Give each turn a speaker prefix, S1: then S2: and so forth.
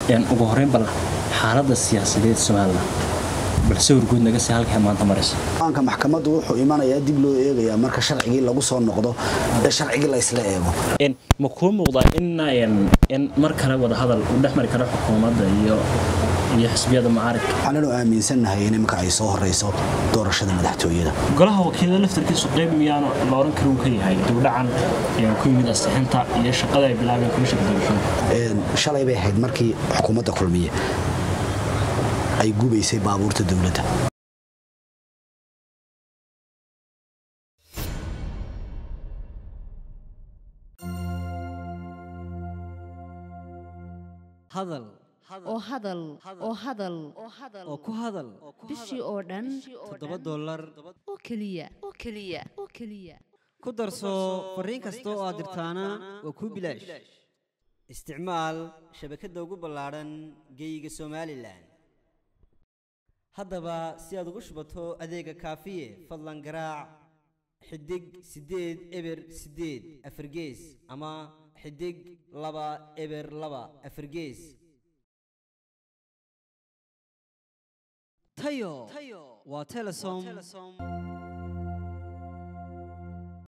S1: ugu horeyn bal xaaladda siyaasadeed somalilan bal sawir guud naga sii halkaa maanta marayso
S2: aanka maxkamaddu wuxuu imanayaa dib loo eegayaa marka sharcigii lagu soo noqdo ee sharcigii la isla eego
S1: ma kuu muuqdaa in mar kale wadahadal uu dhex mari karo xukuumadda iyo iyo xisbiyada mucaaridka
S2: waxaananu aaminsannahay in iminka ay soo horeyso doorashada madaxtooyada
S1: golaha wakiilada laftarkiisu qayb miyaanu la oran kari uu ka yahay dibdhacan ku yimid asixinta iyo shaqada ay bilaabeen komishanka doorashada
S2: shalay bay ahayd markii xukuumadda kulmiye ay gubaysay baabuurta dowladda
S3: hadal
S4: oo hadal oo hadal
S3: oo ku hadal
S4: bishii oo dhan
S3: toddoba dollar
S4: oo keliya oo keliya oo keliya
S3: ku darso fariin kasta oo aad dirtaana waa kuu bilaash isticmaal shabakadda ugu ballaadhan geeyiga somalilan haddaba si aad ugu shubato adeega kaafiye fadlan garaac xidig siddeed eber siddeed afargees ama xidig laba eber laba afargees tayo waa telesom